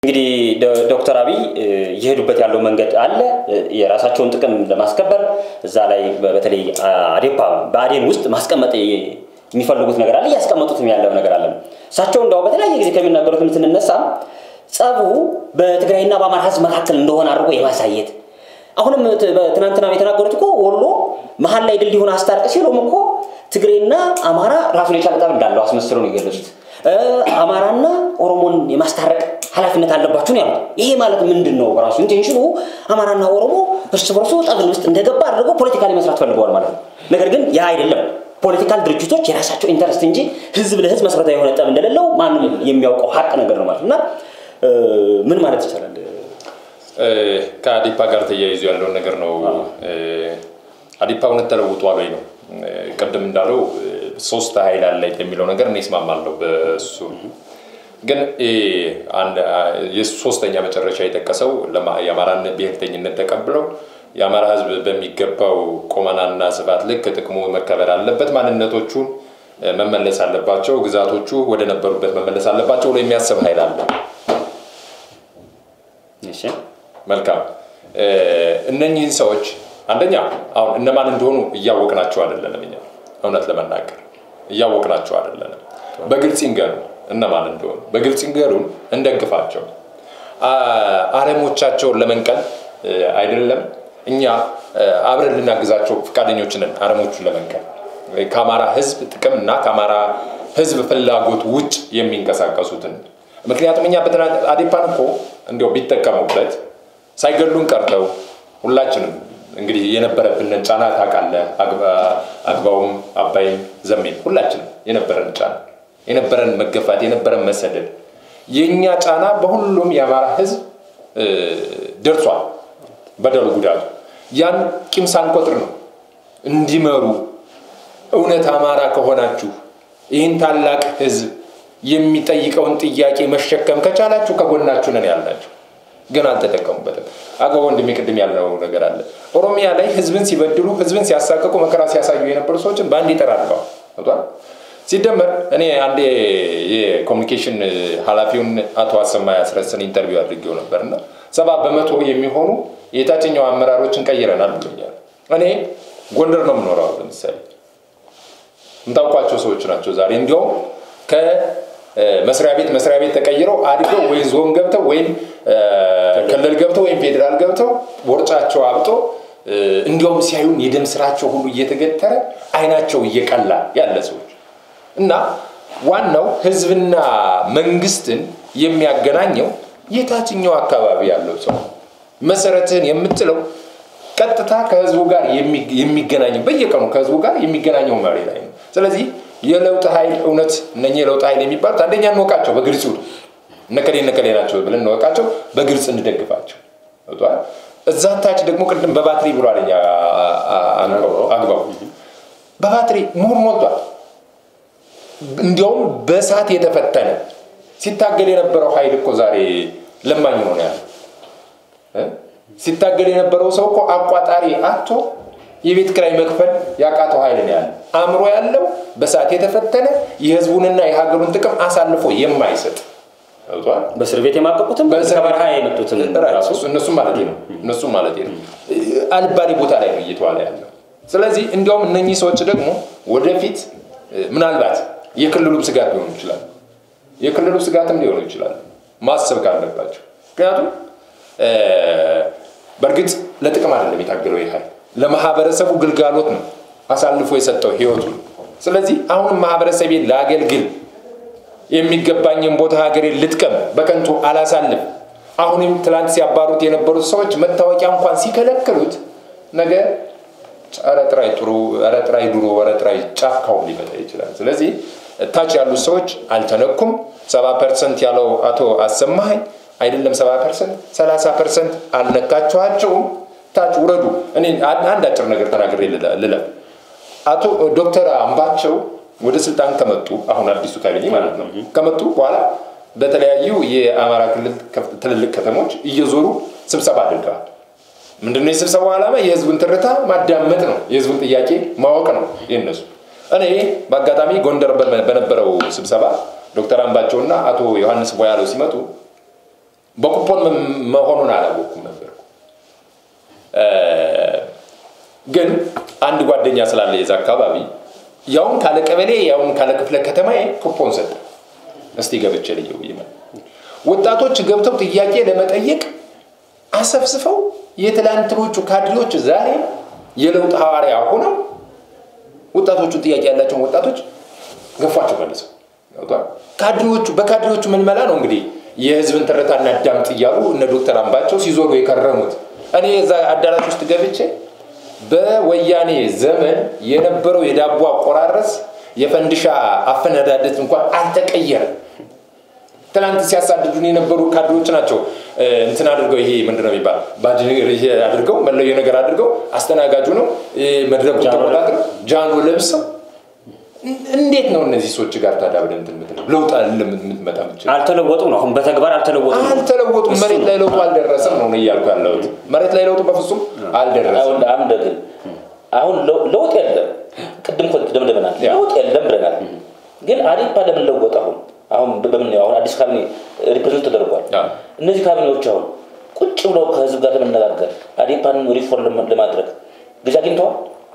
እንግዲህ ዶክተር አብይ እየሄዱበት ያለው መንገድ አለ። የራሳቸውን ጥቅም ለማስከበር እዛ ላይ በተለይ አዴፓ በአዴን ውስጥ ማስቀመጥ የሚፈልጉት ነገር አለ፣ እያስቀመጡትም ያለው ነገር አለ። እሳቸው እንዳው በተለያየ ጊዜ ከሚናገሩትም ስንነሳ ጸቡ በትግራይና በአማራ ህዝብ መካከል እንደሆነ አድርጎ የማሳየት አሁንም ትናንትና የተናገሩት እኮ ወሎ መሀል ላይ ድልድይ ሆነ አስታርቅ ሲሉም እኮ ትግሬና አማራ ራሱን የቻለ ጠብ እንዳለው አስመስለው ነው የገለጹት። አማራና ኦሮሞን የማስታረቅ ኃላፊነት አለባችሁ ነው ያሉት። ይሄ ማለት ምንድን ነው? በራሱ ኢንቴንሽኑ አማራና ኦሮሞ እርስ በርሱ ጠብን ውስጥ እንደገባ አድርገው ፖለቲካሊ መስራት ፈልገዋል ማለት ነው። ነገር ግን ያ አይደለም። ፖለቲካል ድርጅቶች የራሳቸው ኢንተረስት እንጂ ህዝብ ለህዝብ መሰረታዊ የሆነ ጠብ እንደሌለው ማንም የሚያውቀው ሀቅ ነገር ነው ማለት እና ምን ማለት ይቻላል? ከአዲፓ ጋር ተያይዞ ያለውን ነገር ነው። አዲፓ እውነት ተለውጧል ወይ ነው። ቅድም እንዳለው ሶስት ኃይል አለ የሚለው ነገር እኔ እስማማለሁ በሱ ግን የሶስተኛ መጨረሻ የጠቀሰው የአማራን ብሔርተኝነት ተቀብለው የአማራ ህዝብ በሚገባው ቁመናና ስፋት ልክ ጥቅሙ መከበር አለበት፣ ማንነቶቹን መመለስ አለባቸው፣ ግዛቶቹ ወደ ነበሩበት መመለስ አለባቸው ብሎ የሚያስብ ኃይል አለ። መልካም። እነኚህን ሰዎች አንደኛ አሁን እነማን እንደሆኑ እያወቅናቸው አይደለንም። እኛ እውነት ለመናገር እያወቅናቸው አይደለንም። በግልጽ ይንገሩ እነማን እንደሆኑ በግልጽ ይንገሩን፣ እንደግፋቸው። አረሞቻቸውን ለመንቀል አይደለም እኛ አብረን ልናግዛቸው ፈቃደኞች ነን። አረሞቹን ለመንቀል ከአማራ ህዝብ ጥቅም እና ከአማራ ህዝብ ፍላጎት ውጭ የሚንቀሳቀሱትን ምክንያቱም እኛ አዴፓን እኮ እንዲያው ቢጠቀሙበት ሳይገሉን ቀርተው ሁላችንም እንግዲህ የነበረብንን ጫና ታውቃለህ። አግባውም አባይም ዘሜም ሁላችንም የነበረን ጫና የነበረን መገፋት የነበረን መሰደድ የእኛ ጫና በሁሉም የአማራ ህዝብ ደርሷል። በደሉ ጉዳቱ ያን ቂም ሳንቆጥር ነው እንዲመሩ እውነት አማራ ከሆናችሁ ይህን ታላቅ ህዝብ የሚጠይቀውን ጥያቄ መሸከም ከቻላችሁ ከጎናችሁ ነን ያላችሁ ግን አልተጠቀሙበትም። አገው ወንድሜ ቅድም ያለው ነገር አለ። ኦሮሚያ ላይ ህዝብን ሲበድሉ፣ ህዝብን ሲያሳቅቁ፣ መከራ ሲያሳዩ የነበሩ ሰዎችን በአንድ ይጠራርገዋል። ሲደመር እኔ አንዴ የኮሚኒኬሽን ኃላፊውን አቶ አሰማ ያስረስን ኢንተርቪው አድርጌው ነበር እና ሰባ በመቶ የሚሆኑ የታችኛው አመራሮችን ቀይረናል ብሎኛል። እኔ ጎንደር ነው የምኖረው። ለምሳሌ የምታውቋቸው ሰዎች ናቸው ዛሬ እንዲያውም ከመስሪያ ቤት መስሪያ ቤት ተቀይረው አድገው ወይ ዞን ገብተው ወይም ክልል ገብተው ወይም ፌዴራል ገብተው ቦርጫቸው አብጦ እንዲያውም ሲያዩን የደም ስራቸው ሁሉ እየተገተረ አይናቸው እየቀላ ያለ ሰዎች እና ዋናው ህዝብና መንግስትን የሚያገናኘው የታችኛው አካባቢ ያለው ሰው መሰረትህን የምትለው ቀጥታ ከህዝቡ ጋር የሚገናኘው በየቀኑ ከህዝቡ ጋር የሚገናኘው መሪ ላይ ነው። ስለዚህ የለውጥ ኃይል እውነት እነኚህ የለውጥ ኃይል የሚባሉት አንደኛ እንወቃቸው፣ በግልጽ ይውጡ። እነከሌ እነከሌ ናቸው ብለን እንወቃቸው፣ በግልጽ እንደግፋቸው። እዛ ታች ደግሞ ቅድም በባትሪ ብሏል አግባው፣ በባትሪ ምሁር ሞልቷል። እንዲያውም በእሳት የተፈተነ ሲታገል የነበረው ኃይል እኮ ዛሬ ለማኝ ነው ያለ። ሲታገል የነበረው ሰው እኮ አቋጣሪ አቶ የቤት ኪራይ መክፈል ያቃተው ኃይል ነው ያለ። አእምሮ ያለው በሰዓት የተፈተነ የህዝቡንና የሀገሩን ጥቅም አሳልፎ የማይሰጥ በእስር ቤት የማቀቁትም ከበረሃ የመጡትን እነሱም ማለት ነው እነሱም ማለት ነው አልባሌ ቦታ ላይ ነው እየተዋለ ያለው። ስለዚህ እንዲያውም እነኚህ ሰዎች ደግሞ ወደፊት ምናልባት የክልሉም ስጋት ሊሆኑ ይችላል የክልሉ ስጋትም ሊሆኑ ይችላል ማሰብ ካለባቸው ምክንያቱም በእርግጥ ለጥቅም አይደለም የታገለው ይህ ኃይል ለማህበረሰቡ ግልጋሎት ነው አሳልፎ የሰጠው ህይወቱ። ስለዚህ አሁንም ማህበረሰቤን ለአገልግል የሚገባኝን ቦታ ሀገሬን ልጥቀም፣ በከንቱ አላሳልፍ። አሁንም ትላንት ሲያባሩት የነበሩት ሰዎች መታወቂያ እንኳን ሲከለክሉት ነገ ረጥራይ ጥሩ ረጥራይ ድሮ ረጥራይ ጫካው ሊመጣ ይችላል። ስለዚህ ታች ያሉት ሰዎች አልተነኩም። ሰባ ፐርሰንት ያለው አቶ አሰማኸኝ አይደለም ሰባ ፐርሰንት ሰላሳ ፐርሰንት አልነካችኋቸውም። ታች ውረዱ። እኔ አንድ አጭር ነገር ተናግሬ ልለፍ። አቶ ዶክተር አምባቸው ወደ ስልጣን ከመጡ አሁን አዲሱ ካቢኔ ማለት ነው ከመጡ በኋላ በተለያዩ የአማራ ክልል ትልልቅ ከተሞች እየዞሩ ስብሰባ አድርገዋል። ምንድነው የስብሰባው ዓላማ? የህዝቡን ትርታ ማዳመጥ ነው። የህዝቡን ጥያቄ ማወቅ ነው የነሱ። እኔ በአጋጣሚ ጎንደር በነበረው ስብሰባ ዶክተር አምባቸውና አቶ ዮሐንስ ቦያለው ሲመጡ በኩፖን መሆኑን አላወቅኩም ነበር። ግን አንድ ጓደኛ ስላለ የዛ አካባቢ ያውም ካለ ቀበሌ ያውም ካለ ክፍለ ከተማ ኩፖን ሰጠ። እስቲ ገብቼ ልየው ይመል ወጣቶች ገብተው ጥያቄ ለመጠየቅ አሰፍስፈው የትላንትኖቹ ካድሬዎች ዛሬ የለውጥ ሐዋርያ ሆነው ወጣቶቹን ጥያቄ ያላቸውን ወጣቶች ገፏቸው መልሰው ካድሬዎቹ በካድሬዎቹ ምልመላ ነው እንግዲህ የህዝብን ትርታ እናዳምጥ እያሉ እነ ዶክተር አምባቸው ሲዞሩ የከረሙት። እኔ እዛ አዳራሽ ውስጥ ገብቼ በወያኔ ዘመን የነበረው የዳቦ አቆራረስ የፈንድሻ አፈነዳደት እንኳን አልተቀየረም። ትናንት ሲያሳድዱን የነበሩ ካድሬዎች ናቸው እንትን አድርገው ይሄ ምንድን ነው የሚባል ባጅ አድርገው መለዮ ነገር አድርገው አስተናጋጁ ነው መድረኩ ተቆጣጥረው ጃኖ ለብሰው እንዴት ነው እነዚህ ሰዎች ጋር ታዲያ ብለን እንትን የምትለው ለውጥ የምትመጣ ምችል አልተለወጡም ነው። አሁን በተግባር አልተለወጡም። አልተለወጡም። መሬት ላይ ለውጡ አልደረሰም ነው እያልኩ ያለሁት። መሬት ላይ ለውጡ በፍጹም አልደረሰም። አሁን አንድ ግን አሁን ለውጥ የለም። ቅድም ደምደመናል። ለውጥ የለም ብለናል። ግን አዴፓ ለምን ለወጥ? አሁን አሁን በምን አሁን አዲስ ካቢኔ ሪፕሬዘንት ተደርጓል። እነዚህ ካቢኔዎች አሁን ቁጭ ብለው ከህዝብ ጋር ለመነጋገር አዴፓን ሪፎርም ለማድረግ ጊዜ አግኝተዋል።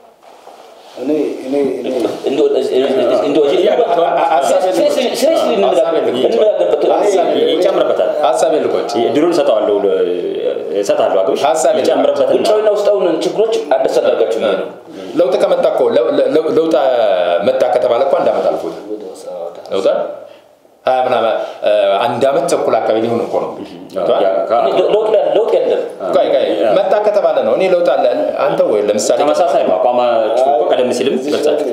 ይጨምርበታል። ሀሳብ ልቆች ድሉን እሰጠዋለሁ እሰጣለሁ አግብሽ ሀሳብ ይጨምርበታል። ውጫዊና ውስጣውን ችግሮች አንደሳደርጋችሁ ነው ለውጥ ከመጣ እኮ ለውጥ መጣ ከተባለ እኮ አንድ ዓመት አልፎታል። ለውጥ ሀያ ምናምን አንድ ዓመት ተኩል አካባቢ ሊሆን እኮ ነው። ለውጥ የለም መጣ ከተባለ ነው። እኔ ለውጥ አለ አንተ ወይ ለምሳሌ ተመሳሳይ ነው አቋማችሁ እኮ ቀደም ሲልም ገልጻችሁ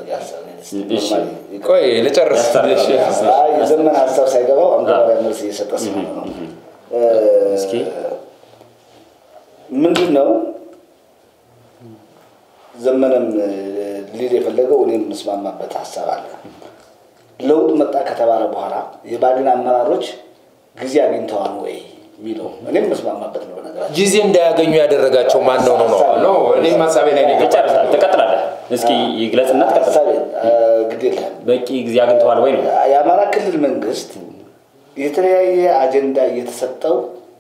ቆይ ልጨርስ። የዘመን ሀሳብ ሳይገባው አንገባሪያ መልስ እየሰጠ ስለሆነ ነው። እስኪ ምንድን ነው ዘመንም ሊል የፈለገው እኔ የምስማማበት ሀሳብ አለ። ለውጥ መጣ ከተባለ በኋላ የባድን አመራሮች ጊዜ አግኝተዋል ወይ የሚለው እኔም የምስማማበት ነው። በነገራችን ጊዜ እንዳያገኙ ያደረጋቸው ማን ነው ነው ነው እኔ ሀሳቤ ላይ ነው ይጨርሳል። ትቀጥላለህ። እስኪ ይግለጽና ትቀጥላለህ። ሀሳቤን ግድ የለህም። በቂ ጊዜ አግኝተዋል ወይ ነው? የአማራ ክልል መንግስት የተለያየ አጀንዳ እየተሰጠው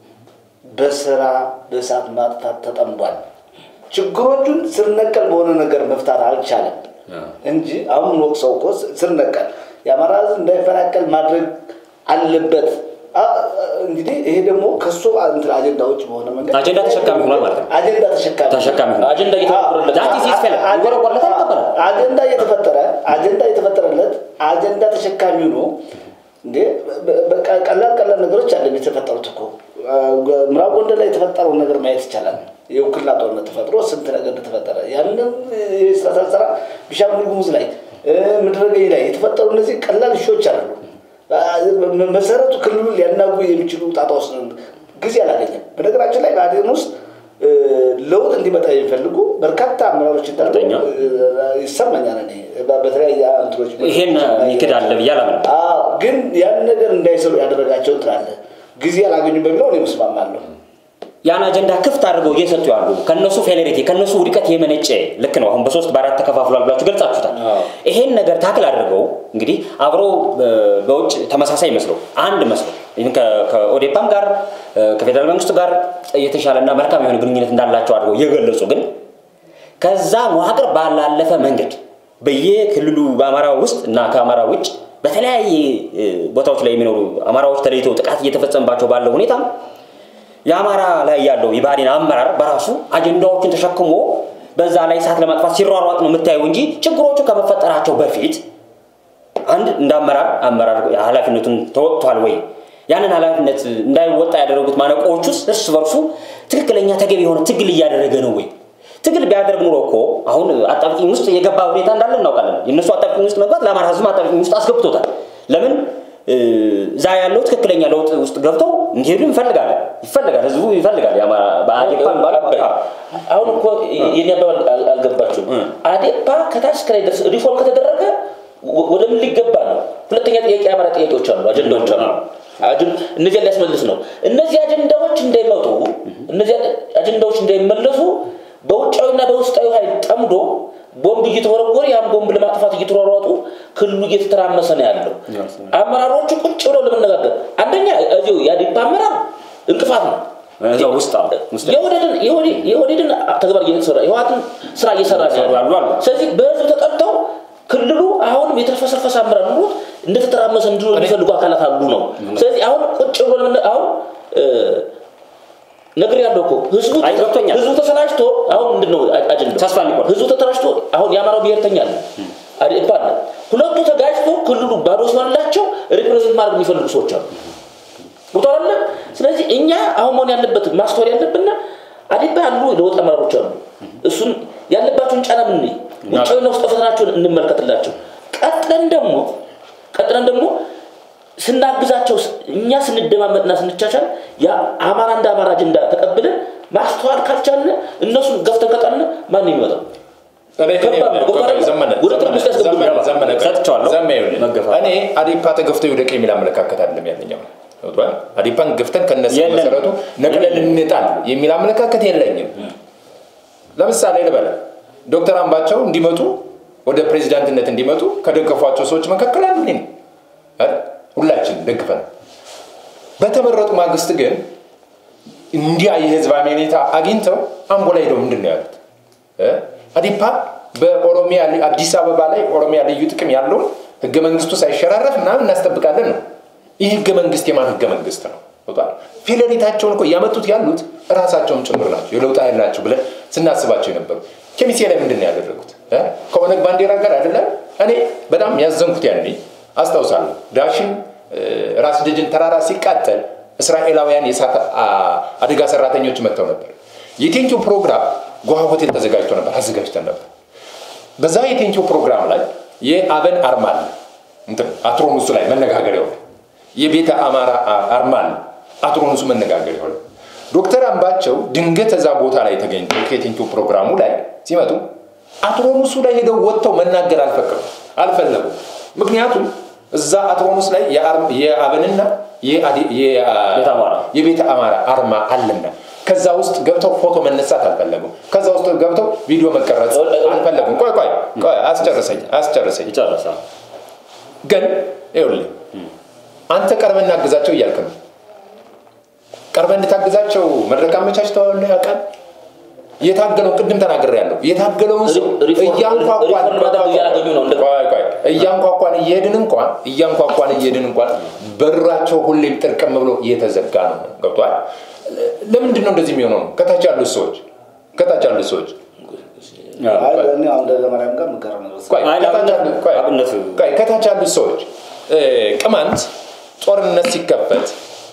በስራ በእሳት ማጥፋት ተጠምዷል። ችግሮቹን ስር ነቀል በሆነ ነገር መፍታት አልቻለም እንጂ አሁን ወቅሰው እኮ ስር ነቀል የአማራ ሕዝብ እንዳይፈናቀል ማድረግ አለበት። እንግዲህ ይሄ ደግሞ ከሱ እንትን አጀንዳ ውጭ በሆነ መንገድ አጀንዳ ተሸካሚ ሆኗል ማለት ነው። አጀንዳ ተሸካሚ ተሸካሚ ሆኗል። አጀንዳ እየተፈጠረለት ዛት ኢዝ ፌለር ይወረወርለታል፣ ይቀበላል። አጀንዳ እየተፈጠረ አጀንዳ እየተፈጠረለት አጀንዳ ተሸካሚ ሆኖ እንዴ በቃ ቀላል ቀላል ነገሮች አለ የተፈጠሩት እኮ ምዕራብ ጎንደር ላይ የተፈጠረውን ነገር ማየት ይቻላል። የውክልና ጦርነት ተፈጥሮ ስንት ነገር እንደተፈጠረ ያንን የስራ ስራ ቢሻንጉል ጉሙዝ ላይ ምድረገኝ ላይ የተፈጠሩ እነዚህ ቀላል እሾች አሉ። መሰረቱ ክልሉን ሊያናጉ የሚችሉ ጣጣ ውስጥ ጊዜ አላገኘም። በነገራችን ላይ በአዴን ውስጥ ለውጥ እንዲመጣ የሚፈልጉ በርካታ አመራሮች እንዳሉ ይሰማኛል። እኔ በተለያየ እንትኖች ይሄን ይክድ አለ ብዬ አላምንም። አዎ፣ ግን ያን ነገር እንዳይሰሩ ያደረጋቸው እንትን አለ። ጊዜ አላገኙ በሚለው እኔ መስማማለሁ። ያን አጀንዳ ክፍት አድርገው እየሰጡ ያሉ ከነሱ ፌሌሪቲ ከነሱ ውድቀት የመነጨ ልክ ነው። አሁን በሶስት በአራት ተከፋፍሏል ብላችሁ ገልጻችሁታል። ይሄን ነገር ታክል አድርገው እንግዲህ አብረው በውጭ ተመሳሳይ መስለው አንድ መስለው ይህን ከኦዴፓም ጋር ከፌዴራል መንግስቱ ጋር የተሻለና መልካም የሆነ ግንኙነት እንዳላቸው አድርገው እየገለጹ ግን ከዛ መዋቅር ባላለፈ መንገድ በየክልሉ በአማራ ውስጥ እና ከአማራ ውጭ በተለያየ ቦታዎች ላይ የሚኖሩ አማራዎች ተለይተው ጥቃት እየተፈጸመባቸው ባለው ሁኔታ የአማራ ላይ ያለው የብአዴን አመራር በራሱ አጀንዳዎችን ተሸክሞ በዛ ላይ እሳት ለማጥፋት ሲሯሯጥ ነው የምታየው እንጂ ችግሮቹ ከመፈጠራቸው በፊት አንድ እንደ አመራር አመራር ኃላፊነቱን ተወጥቷል ወይ? ያንን ኃላፊነት እንዳይወጣ ያደረጉት ማነቆዎች ውስጥ እርስ በርሱ ትክክለኛ ተገቢ የሆነ ትግል እያደረገ ነው ወይ? ትግል ቢያደርግ ኑሮ እኮ አሁን አጣብቂኝ ውስጥ የገባ ሁኔታ እንዳለ እናውቃለን። የእነሱ አጣብቂኝ ውስጥ መግባት ለአማራ ሕዝብ አጣብቂኝ ውስጥ አስገብቶታል። ለምን እዛ ያለው ትክክለኛ ለውጥ ውስጥ ገብተው እንዲሄዱ ይፈልጋል ይፈልጋል ህዝቡ ይፈልጋል። በአዴፓ አሁን እኮ የኔ አባባል አልገባችሁም። አዴፓ ከታች ከላይ ድረስ ሪፎርም ከተደረገ ወደ ምን ሊገባ ነው? ሁለተኛ ጥያቄ የአማራ ጥያቄዎች አሉ፣ አጀንዳዎች አሉ። እነዚያ ሊያስመልስ ነው። እነዚህ አጀንዳዎች እንዳይመጡ እነዚህ አጀንዳዎች እንዳይመለሱ በውጫዊና በውስጣዊ ኃይል ጠምዶ ቦምብ እየተወረወረ ያን ቦምብ ለማጥፋት እየተሯሯጡ ክልሉ እየተተራመሰ ነው ያለው። አመራሮቹ ቁጭ ብለው ለመነጋገር አንደኛ እዚሁ የአዴፓ አመራር እንቅፋት ነው። እዛው ውስጥ አሉ። ውስጥ የወደድን የወደድን ተግባር እየተሰራ የህወሓትን ስራ እየሰራ ነው እየሰሩ ያሉ አሉ። ስለዚህ በህዝብ ተጠርተው ክልሉ አሁንም የተልፈሰፈሰ አመራር ኑሮት እንደተተራመሰ እንዲሆን የሚፈልጉ አካላት አሉ ነው። ስለዚህ አሁን ቁጭ ብሎ ለምን አሁን ነገር ያለው እኮ ህዝቡ አይ ገብቶኛል። ህዝቡ ተሰላችቶ አሁን ምንድን ነው አጀንዳው? ተስፋ እንዲቆርጥ ህዝቡ ተተራጭቶ አሁን የአማራው ብሔርተኛ አለ አዴፓ አለ። ሁለቱ ተጋጭቶ ክልሉ ባዶ ሲሆንላቸው ሪፕሬዘንት ማድረግ የሚፈልጉ ሰዎች አሉ። ቦታ አለ። ስለዚህ እኛ አሁን መሆን ያለበት ማስተዋል ያለብን አዴፓ ያሉ ለውጥ አመራሮች አሉ። እሱን ያለባቸውን ጫና ምን ውጫዊና ውስጥ ፈተናቸውን እንመልከትላቸው። ቀጥለን ደግሞ ቀጥለን ደግሞ ስናግዛቸው እኛ ስንደማመጥና ስንቻቻል የአማራ እንደ አማራ አጀንዳ ተቀብለን ማስተዋል ካልቻልን እነሱን ገፍተን ከጣልን ማን የሚመጣው? ሰጥቼዋለሁ። መገፋት። እኔ አዴፓ ተገፍቶ ይውደቅ የሚል አመለካከት አይደለም ያለኛው። ገብቶሃል? አዴፓን ገፍተን ከነሱ የለም። መሰረቱ ነቅለን እንጣል የሚል አመለካከት የለኝም። ለምሳሌ ልበለ ዶክተር አምባቸው እንዲመጡ ወደ ፕሬዚዳንትነት እንዲመጡ ከደገፏቸው ሰዎች መካከል አንዱ እኔ ነኝ አይደል? ሁላችን ደግፈን በተመረጡ ማግስት ግን እንዲያ የህዝብ አመኔታ አግኝተው አምቦ ላይ ሄደው ምንድን ነው ያሉት? እ? አዴፓ በኦሮሚያ አዲስ አበባ ላይ ኦሮሚያ ልዩ ጥቅም ያለውን ህገ መንግስቱ ሳይሸራረፍ ምናምን እናስጠብቃለን ነው። ይህ ህገ መንግስት የማን ህገ መንግስት ነው? ገብቶሃል? ፊደሊታቸውን እኮ እያመጡት ያሉት እራሳቸውን ጭምር ናቸው። የለውጥ ኃይል ናቸው ብለን ስናስባቸው የነበሩ ኬሚሴ ላይ ምንድን ነው ያደረጉት? እ? ከኦነግ ባንዲራ ጋር አይደለም። እኔ በጣም ያዘንኩት ያኔ አስታውሳለሁ። ዳሽን እ፣ ራስ ደጅን ተራራ ሲቃጠል እስራኤላውያን የእሳት አ- አደጋ ሰራተኞች መጥተው ነበር። የቴንኪው ፕሮግራም ጓሃ ሆቴል ተዘጋጅቶ ነበር፣ አዘጋጅተን ነበር። በዛ የቴንኪው ፕሮግራም ላይ የአብን አርማ አለ እንትን አትሮኑሱ ላይ መነጋገር ይሆነ የቤተ አማራ አ- አርማ አለ አትሮኑሱ መነጋገር ይሆነ ዶክተር አምባቸው ድንገት እዛ ቦታ ላይ ተገኝተው ከቴንኪው ፕሮግራሙ ላይ ሲመጡ አትሮኑሱ ላይ ሄደው ወጥተው መናገር አልፈቀዱ አልፈለጉም። ምክንያቱም እዛ አትሮኑስ ላይ የአር- የአብንና የአዲ- የአ- ቤተ አማራ የቤተ አማራ አርማ አለና ከዛ ውስጥ ገብተው ፎቶ መነሳት አልፈለጉም። ከዛ ውስጥ ገብተው ቪዲዮ መቀረጽ አልፈለጉም። ቆይ ቆይ ቆይ አስጨርሰኝ አስጨርሰኝ። ይጨርሳል። ግን ይኸውልህ አንተ ቀርበህ እናግዛቸው እያልክ ነው። ቀርበህ እንድታግዛቸው መድረክ አመቻችተዋል ያውቃል። የታገለውን ቅድም ተናግሬያለሁ። የታገለውን ሰው ሪፎርም- እያንኳኳን ሪፎርም ማድረግ እያላገኙ ነው። እንደ- ቆይ ቆይ እያንኳኳን እየሄድን እንኳን እያንኳኳን እየሄድን እንኳን በራቸው ሁሌም ጥርቅም ብሎ እየተዘጋ ነው። ገብቷል። ለምንድን ነው እንደዚህ የሚሆነው? ነው ከታች ያሉት ሰዎች ከታች ያሉት ሰዎች አይ እኔ አሁን ለማርያም ጋር የምጋራው ነገር ቆይ አይ፣ ከታች ለአብነት- ያሉት- ቆይ፣ አብነት- ቆይ፣ ከታች ያሉት ሰዎች እ፣ ቅማንት ጦርነት ሲከፈት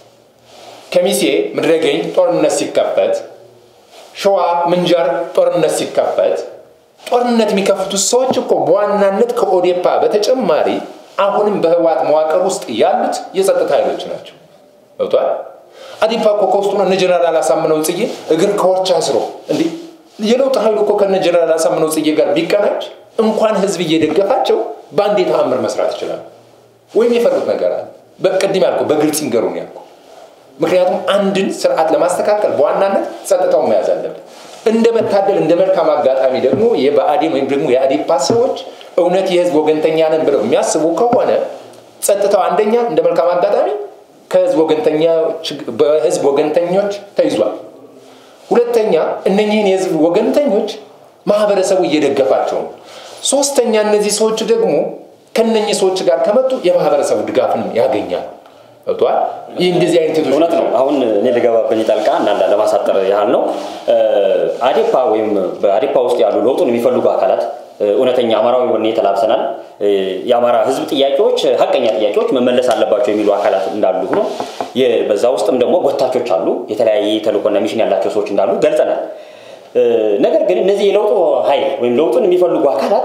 ከሚሴ ምድረገኝ ጦርነት ሲከፈት ሸዋ ምንጃር ጦርነት ሲከፈት ጦርነት የሚከፍቱት ሰዎች እኮ በዋናነት ከኦዴፓ በተጨማሪ አሁንም በህወሓት መዋቅር ውስጥ ያሉት የጸጥታ ኃይሎች ናቸው። ገብቷል። አዴፓ እኮ ከውስጡ ነው እነ ጀነራል አሳምነው ጽጌ እግር ከወርች አስሮ እንዲህ የለውጥ ኃይሉ እኮ ከነ ጀነራል አሳምነው ጽጌ ጋር ቢቀናጅ እንኳን ህዝብ እየደገፋቸው በአንዴ ተአምር መስራት ይችላል። ወይም የፈሩት ነገር አለ። በቅድም ያልኩ በግልጽ ይንገሩን ያልኩ ምክንያቱም አንድን ስርዓት ለማስተካከል በዋናነት ጸጥታውን መያዝ አለብን። እንደ መታደል እንደ መልካም አጋጣሚ ደግሞ የብአዴን ወይም ደግሞ የአዴፓ ሰዎች እውነት የህዝብ ወገንተኛ ነን ብለው የሚያስቡ ከሆነ ጸጥታው አንደኛ እንደ መልካም አጋጣሚ ከህዝብ ወገንተኞች በህዝብ ወገንተኞች ተይዟል። ሁለተኛ እነኚህን የህዝብ ወገንተኞች ማህበረሰቡ እየደገፋቸው ነው። ሶስተኛ እነዚህ ሰዎች ደግሞ ከነኚህ ሰዎች ጋር ከመጡ የማህበረሰቡ ድጋፍንም ያገኛሉ። ገብቶሃል? ይህ እንደዚህ አይነት ሴቶች እውነት ነው። አሁን እኔ ልገባብኝ ጠልቃ እናንዳ ለማሳጠር ያህል ነው። አዴፓ ወይም በአዴፓ ውስጥ ያሉ ለውጡን የሚፈልጉ አካላት እውነተኛ አማራዊ ወኔ ተላብሰናል፣ የአማራ ህዝብ ጥያቄዎች ሀቀኛ ጥያቄዎች መመለስ አለባቸው የሚሉ አካላት እንዳሉ ሆኖ በዛ ውስጥም ደግሞ ጎታቾች አሉ፣ የተለያየ ተልእኮና ሚሽን ያላቸው ሰዎች እንዳሉ ገልጸናል። ነገር ግን እነዚህ የለውጡ ኃይል ወይም ለውጡን የሚፈልጉ አካላት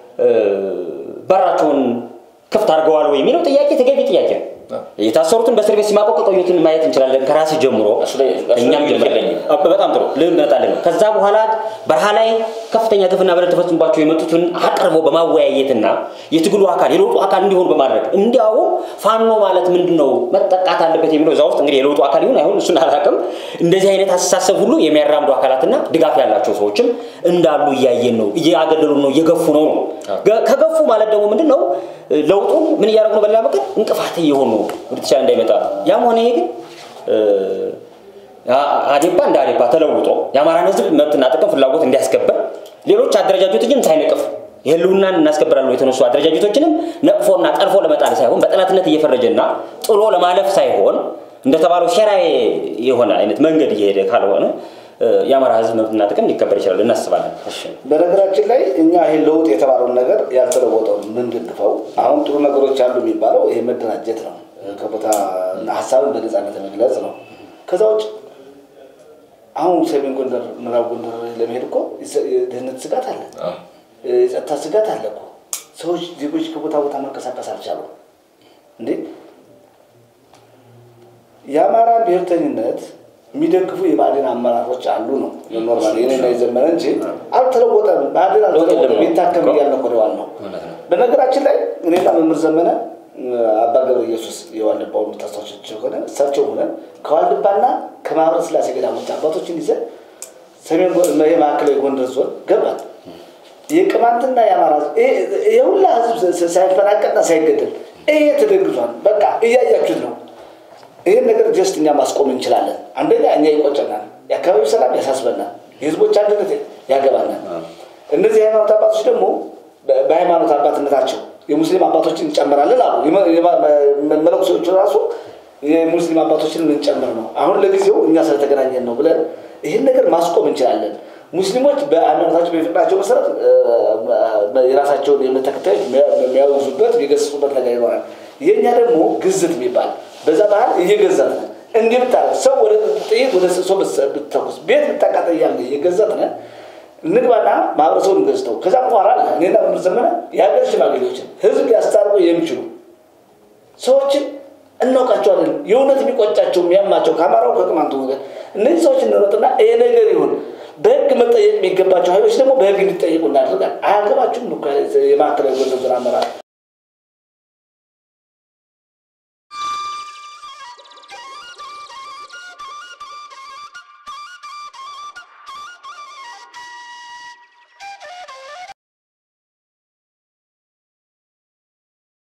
በራቸውን ክፍት አድርገዋል ወይ የሚለው ጥያቄ ተገቢ ጥያቄ ነው። የታሰሩትን በእስር ቤት ሲማቀቅ የቆዩትን ማየት እንችላለን። ከራስ ጀምሮ እኛም ጀምረን በጣም ጥሩ ልንመጣለን ነው። ከዛ በኋላ በረሃ ላይ ከፍተኛ ግፍና በደል ተፈጽሞባቸው የመጡትን አቅርቦ በማወያየትና የትግሉ አካል የለውጡ አካል እንዲሆኑ በማድረግ እንዲያውም ፋኖ ማለት ምንድን ነው መጠቃት አለበት የሚለው እዛ ውስጥ እንግዲህ የለውጡ አካል ይሁን አይሁን እሱን አላውቅም። እንደዚህ አይነት አስተሳሰብ ሁሉ የሚያራምዱ አካላትና ድጋፍ ያላቸው ሰዎችም እንዳሉ እያየን ነው። እያገለሉ ነው፣ እየገፉ ነው ነው ከገፉ ማለት ደግሞ ምንድን ነው ለውጡን ምን እያደረጉ ነው? በሌላ መንገድ እንቅፋት እየሆኑ ወደ ተሻለ እንዳይመጣ። ያም ሆነ ይሄ ግን አዴፓ እንደ አዴፓ ተለውጦ የአማራን ህዝብ መብትና ጥቅም ፍላጎት እንዲያስከበር ሌሎች አደረጃጀቶችን ሳይነቅፍ የህልውናን እናስከብራለን የተነሱ አደረጃጀቶችንም ነቅፎና ጠልፎ ለመጣል ሳይሆን በጠላትነት እየፈረጀና ጥሎ ለማለፍ ሳይሆን እንደተባለው ሸራ የሆነ አይነት መንገድ እየሄደ ካልሆነ የአማራ ህዝብ መብትና ጥቅም ሊከበር ይችላል እናስባለን። በነገራችን ላይ እኛ ይሄ ለውጥ የተባለውን ነገር ያልተለወጠውን የምንደግፈው አሁን ጥሩ ነገሮች አሉ የሚባለው ይሄ መደራጀት ነው፣ ከቦታ ሀሳብን በነፃነት መግለጽ ነው። ከዛ ውጭ አሁን ሰሜን ጎንደር፣ ምዕራብ ጎንደር ለመሄድ እኮ የደህንነት ስጋት አለ፣ የጸጥታ ስጋት አለ እኮ። ሰዎች ዜጎች ከቦታ ቦታ መንቀሳቀስ አልቻሉ እንዴ። የአማራን ብሔርተኝነት የሚደግፉ የብአዴን አመራሮች አሉ ነው ኖርማል የኔና የዘመነ እንጂ አልተለወጠም። ብአዴን አልተለወጠም። ይታከም እያልን እኮ ነው ያልነው። በነገራችን ላይ እኔና መምህር ዘመነ አባ ገብረ ኢየሱስ የዋልድባው የምታስታውሳቸው ከሆነ እሳቸው ሆነን ከዋልድባና ከማህበረ ስላሴ ገዳሞች አባቶችን ይዘን ሰሜን የማዕከላዊ ጎንደር ዞን ገባል። የቅማንትና የአማራ የሁላ ህዝብ ሳይፈናቀልና ሳይገደል ይሄ ተደግዟል። በቃ እያያችሁት ነው። ይህን ነገር ጀስት እኛ ማስቆም እንችላለን። አንደኛ እኛ ይቆጨናል፣ የአካባቢው ሰላም ያሳስበናል፣ የህዝቦች አንድነት ያገባናል። እነዚህ የሃይማኖት አባቶች ደግሞ በሃይማኖት አባትነታቸው የሙስሊም አባቶችን እንጨምራለን አሉ። መለኩሶቹ ራሱ የሙስሊም አባቶችን እንጨምር ነው። አሁን ለጊዜው እኛ ስለተገናኘን ነው ብለን ይህን ነገር ማስቆም እንችላለን። ሙስሊሞች በሃይማኖታቸው በፍቅራቸው መሰረት የራሳቸውን የእምነት ተከታዮች የሚያወዙበት የሚገስጹበት ነገር ይኖራል። የእኛ ደግሞ ግዝት የሚባል በዛ ባህል እየገዛት ነን። እንዲህ ብታረግ ሰው ወደ ጥይት ወደ ሰው ብትተኩስ ቤት ብታቃጠል እያልን እየገዛት ነን። እንግባና ማህበረሰቡን ገዝተው ከዛ በኋላ እኔና መምህር ዘመነ የሀገር ሽማግሌዎችን ህዝብ ሊያስታርቁ የሚችሉ ሰዎችን እናውቃቸዋለን። የእውነት የሚቆጫቸው የሚያማቸው ከአማራው ከቅማንቱ ወገን እነዚህ ሰዎች እንሮጥና ይሄ ነገር ይሁን በህግ መጠየቅ የሚገባቸው ኃይሎች ደግሞ በህግ እንዲጠየቁ እናደርጋል። አያገባችሁም የማዕከላዊ ጎንደር ዞን አመራር